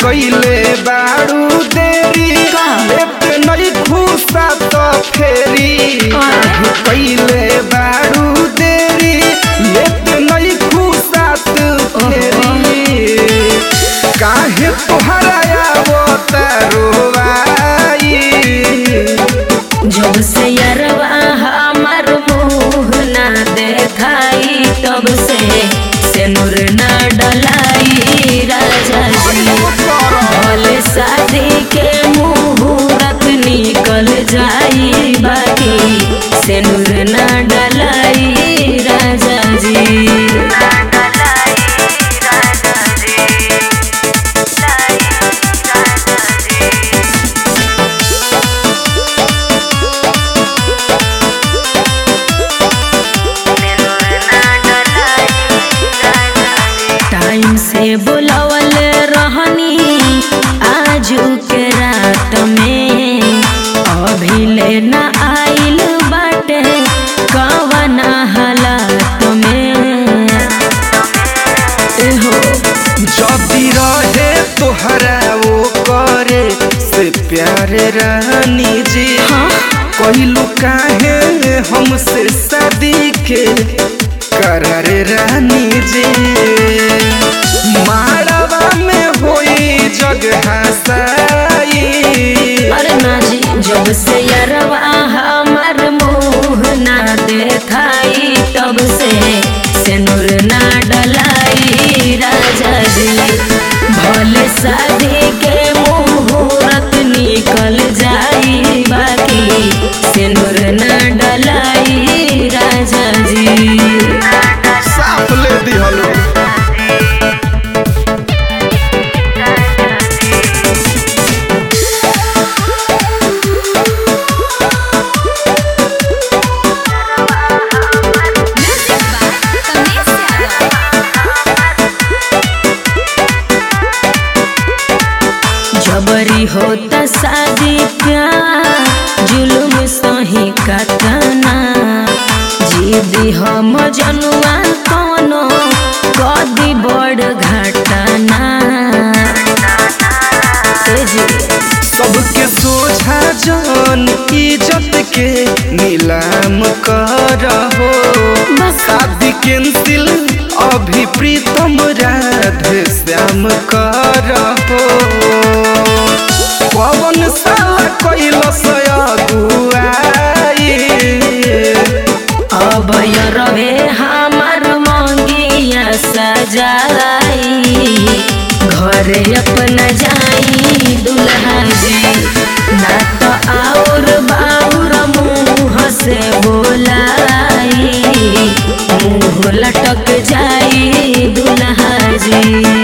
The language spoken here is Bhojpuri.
कइले बाड़ू देरी का? लेत नहीं खुशा तो फेरी काहे कइले बाड़ू देरी लेत नहीं खुशा तो फेरी काहे तोहरा आवतारोवाई जब से यरवा हमार मुँह ना देखाई तब से सेनुर ना डलाई राजा जी भले शादी के मुहूर्त निकल जाई बाकी सेनुर ना डलाई राजा जी टाइम से बुलावल रहनी आजू के रात में अभी लेना आइल बाटे कवना हालात में एहो जदी रहे तोहरा वो करे से प्यारे रानी जी हाँ कहलू काहे हमसे शादी के करार रानी जी माड़वा में होई जग हसाई अरे ना जी जब से यरवा हमार मुँह ना देखाई तब से सेनुर ना डलाई राजा जी भले शादी के मुहूर्त निकल जाई बाकी सेनुर ना डलाई राजा जी साफ ले दिहलो जबरी होता शादी प्यार जुलुम सही कतना जीदी हम जनुआ कोनो कदी बड़ घटना ए जी, सबके सोझा जान इज्जत के नीलाम करहो बस शादी कैंसिल अभी प्रीतम राधे श्याम करहो पवन साला कैलस अगुआई अब रवे हमार मंगिया सजाई घरे अपना जाई दुल्हा जी ना तो और बाउर मुँह से बोलाई मुँह लटक जाई दुल्हा जी